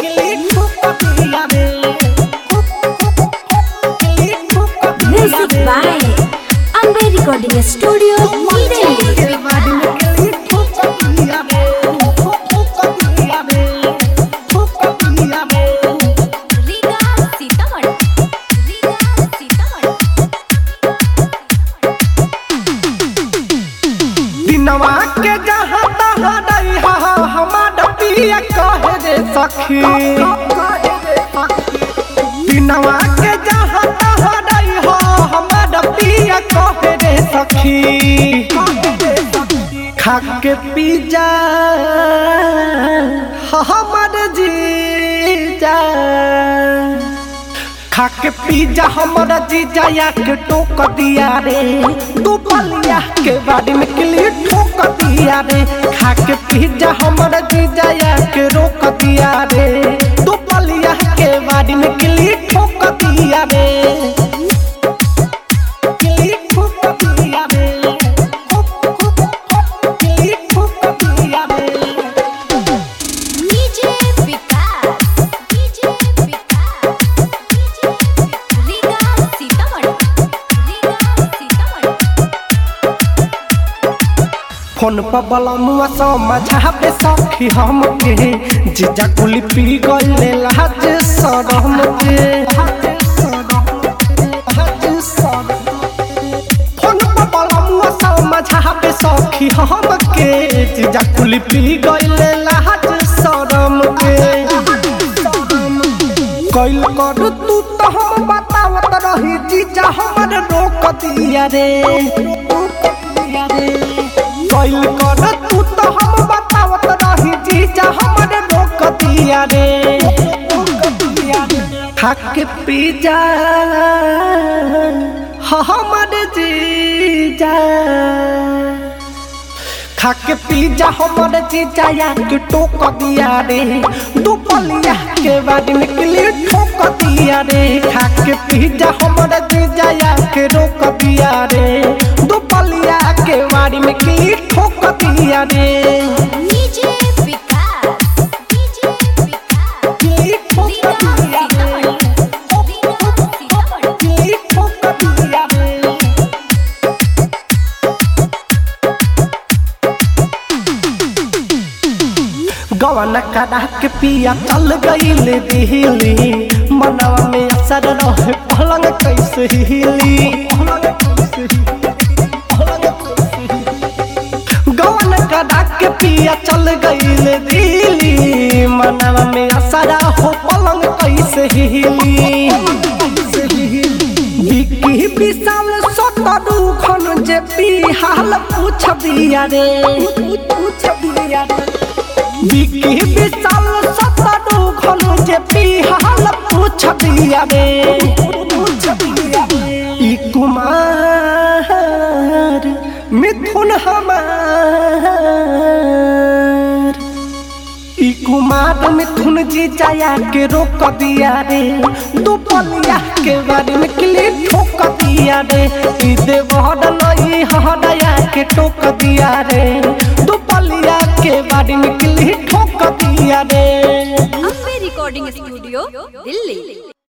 Music by Amber Recording Studio, Delhi. Riga Sitamarhi Riga Sitamarhi दिनवा के जहाँ तहाँ नहीं हा हमार पिया कहे रे सखी दिनवा के जहाँ तहाँ नहीं हो हमार पिया कहे रे सखी खा के पी जा हमर जीजा खा के पिज्जा हमारा जीजा या के टोक दिया रे दू पलिया के बाड़ी में किली ठोक दिया रे खा के पिज्जा हमारा जीजा या के रोक दिया रे दू पलिया के बाड़ी में किली ठोक दिया रे किली ठोक दिया रे किली ठोक दिया रे DJ Vikas DJ Vikas Riga Sitamarhi Riga Sitamarhi phone पर बलमुआ समझाबे सखी हमके जीजा कुली पी गईले लाज शरम के फोन पर बलमुआ समझाबे सखी हमके जीजा कुली पी गईले लाज शरम के कैल कर तू तो हम बतावत रही जीजा हमर रोक दिया रे रोक दिया रे कैल कर तू तो हम बतावत रही जीजा हमर रोक दिया रे खाक पी जा हमर जीजा खाके पिज्जा हमर जीजा या के टोक दिया रे दुपलिया के बाद निकली ठोक दिया रे खाके पिज्जा हमर जीजा या के रोक दिया रे दुपलिया के बाड़ी में किली ठोक दिया रे डीजे विकास डीजे विकास किली ठोक रीगा दिया रे सीतामढ़ी रीगा सीतामढ़ी किली ठोक दिया रे गवन करा के पिया चल गईल दिहली मनवा में असर रहे पलंग कैसे हिली गवन करा के पिया चल गईल दिहली मनवा में असर हो पलंग कैसे हिली बिकी विशाल सतरू खन जे बिहाल पूछ दिया रे पूछ दिया रे बिकी विशाल सतरू खन जे बिहाल पूछ दिया रे पूछ दिया रे ई कुमार मिथुन हमार ई कुमार मिथुन जी जाया के रोक दिया रे दुपलिया के बारे में किले ठोक दिया रे ई देवहर नई हरया के टोक दिया रे दुपलिया के बारे में किले ठोक दिया रे Amber Recording Studio, Delhi.